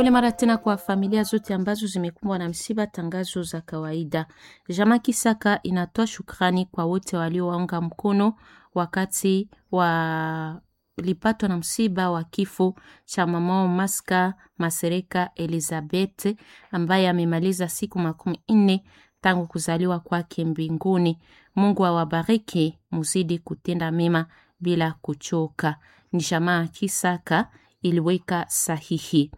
Pole mara tena kwa familia zote ambazo zimekumbwa na msiba. Tangazo za kawaida. Jama Kisaka inatoa shukrani kwa wote waliowaunga mkono wakati walipatwa na msiba wa kifo cha mama Maska Masereka Elizabeth ambaye amemaliza siku makumi nne tangu kuzaliwa kwake mbinguni. Mungu awabariki, muzidi kutenda mema bila kuchoka. Ni jamaa Kisaka iliweka sahihi.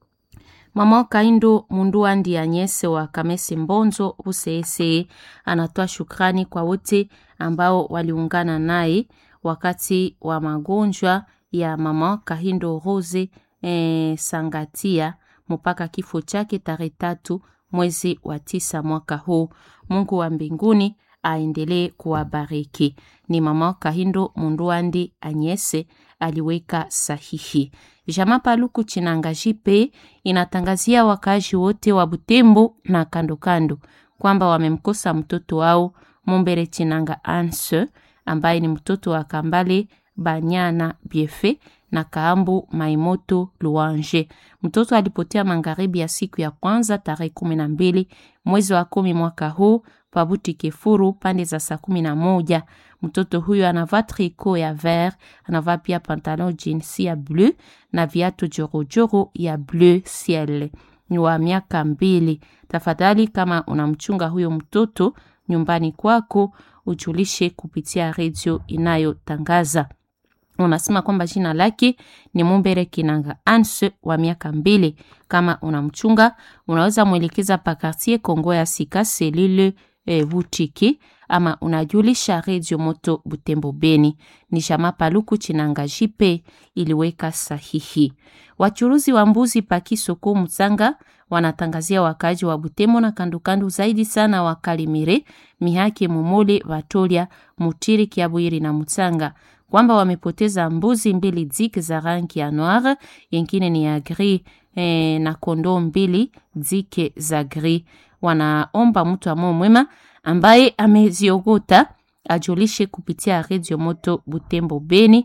Mama Kaindo Munduandi Anyese wa Kamesi Mbonzo Useese anatoa shukrani kwa wote ambao waliungana naye wakati wa magonjwa ya mama Kahindo Rose e, Sangatia mpaka kifo chake tarehe tatu mwezi wa tisa mwaka huu. Mungu wa mbinguni aendelee kuwabariki. Ni mama Kahindo Munduandi Anyese aliweka sahihi. Jama Paluku Chinanga Jipe inatangazia wakazi wote wa Butembo na kando kando kwamba wamemkosa mtoto wao Mumbere Chinanga Anse ambaye ni mtoto wa Kambale Banyana Biefe na Kaambu Maimoto Luanje. Mtoto alipotea magharibi ya siku ya kwanza tarehe kumi na mbili mwezi wa kumi mwaka huu Pabuti Kefuru pande za saa kumi na moja. Mtoto huyo anavaa triko ya vert, anavaa pia pantalon jeans ya bleu na viatu jorojoro ya bleu ciel. Ni wa miaka mbili. Tafadhali, kama unamchunga huyo mtoto nyumbani kwako, ujulishe kupitia redio inayotangaza. Unasema kwamba jina lake ni Mumbere Kinanga Anse wa miaka mbili. Kama unamchunga unaweza mwelekeza pa quartier Kongo ya Sika selile e, Butiki ama unajulisha redio moto Butembo Beni. Ni Shama Paluku Chinanga Jipe iliweka sahihi. Wachuruzi wa mbuzi paki soko Mzanga wanatangazia wakaji wa Butembo na kandukandu zaidi sana wa Kalimire, Mihake, Mumole, Vatolia, Mutiri, Kiabwiri na Mutsanga kwamba wamepoteza mbuzi mbili dik za rangi ya noir, yengine ni ya gris eh, na kondoo mbili dike za gris. Wanaomba mtu amo mwema ambaye ameziogota ajulishe kupitia redio moto Butembo Beni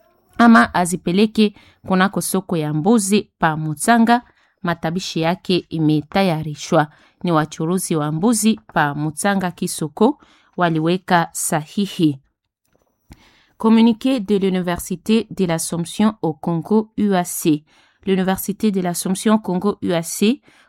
ama azipeleke kunako soko ya mbuzi pa Mutsanga. Matabishi yake imetayarishwa. Ni wachuruzi wa mbuzi pa Mutsanga Kisoko waliweka sahihi. Communiqué de l'Université de l'Assomption au Congo UAC. L'Université de l'Assomption Congo UAC